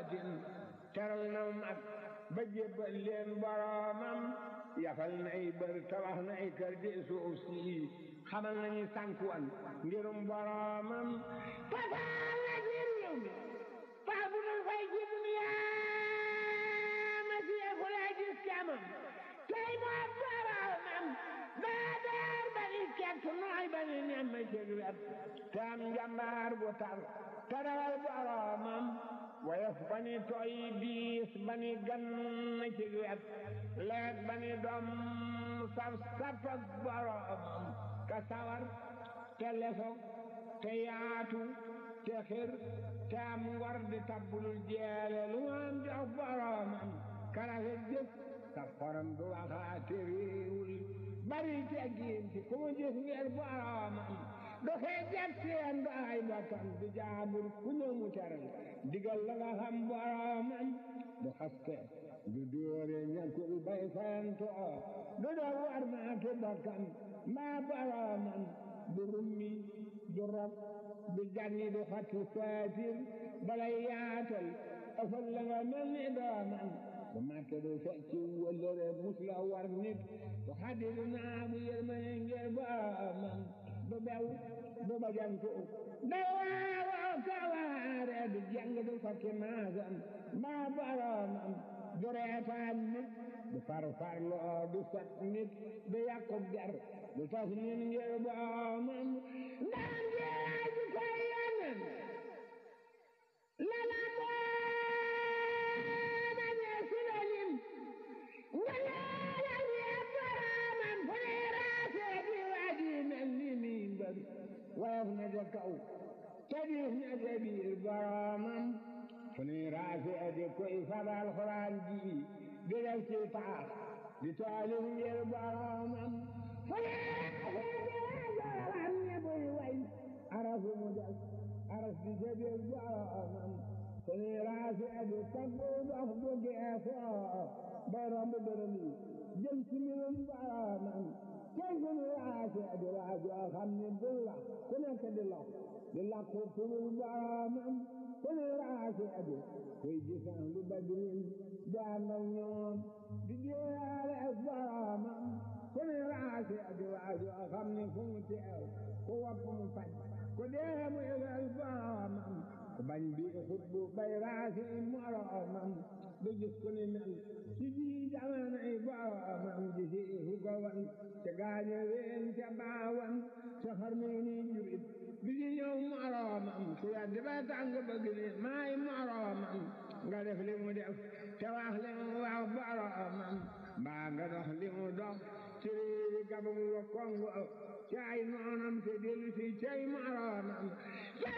baatin teral na mag ba jébbal leen boroomam yafal na ay bër tabax na ay kër ci suuf si xamal nañu sànkuwan ngirum boroomam fasaal na ci réew mi faa bu dul fay ci duniyaa ma siyeeku laa gis camam tey moo boroomam daa daar ba ni kekk nooy ba ni nemm ci wet te am njambaar bu tar te rawal boroomam woyof ba ni tooy diis ba ni gan ci wet leet ba ni doom saf saf ak boroomam ka sawar te lesoog te yaatu te xir te am ngor di tabbulul jeele lu am jox boroomam ka rafet jëf ka xorom du waxaate réewul bari teggiin ci ku mu gis ngir boroomam du xeejat seen du ay bokkam di jaabur ku ñëw mu teral digal la nga xam boroomam du xaste du dóore ñàkkul bay fayantoo du doo war maatu bokkam mbaa boroomam du rummi du rob du janni du xatti saatir balay yaatal ëfal la nga mel ni doomam du màtte du fecci wëllëre mus la war nit du xaddi du naagu yërmane ngir boroomam du bew du bajantu da waawoo kawaare du jàng du fakki maasam mbaa boroomam du reetaan nit du farfarloo du sot nit du yàqub der du tas nit ngir boroomam ndaan jeeraa ji koy yonen lala mooma ñee sinalim ngaleela ñee boroomam fu ne raasee di waji mel ni mi mbër woyof na ja kaw tadiis na ja biir boroomam fu ne raasee di koy fabal xuraan ji di def ci taax di taalif ngir boroomam fu ne raasee di waajoram ne buy way arafu mu def aras di ja biir boroomam fu ne raasee di taggu dox bu geesoo bay romb dërëm yi jëm ci mbirum boroomam tey fu ne raasee di waajoo xam ne buy wax ku nekk di lox di lakku turul boroomam fu ne raasee di koy gisaan lu badrin daan ak ñoom di jéeyaale ak boroomam ku ne raasee di waajoo xam ne fu mu teew ku wopp mu faj ku dee mu yëgal boroomam ku bañ bi xutbu bay raasi moroomam du gis ku ni mel ci ji jamanay boroomam ji si fu ko wan ca gaañe ween ca baawan ca xarnu ni jurit bi ci ñëw moroomam ku yaddi ba tàng bëgg ni maay moroomam nga def li mu def te wax li mu wax boroomam mbaa nga dox li mu dox ci réewi Gabon wa Kongo ci ay noonam te dellu si cay moroomam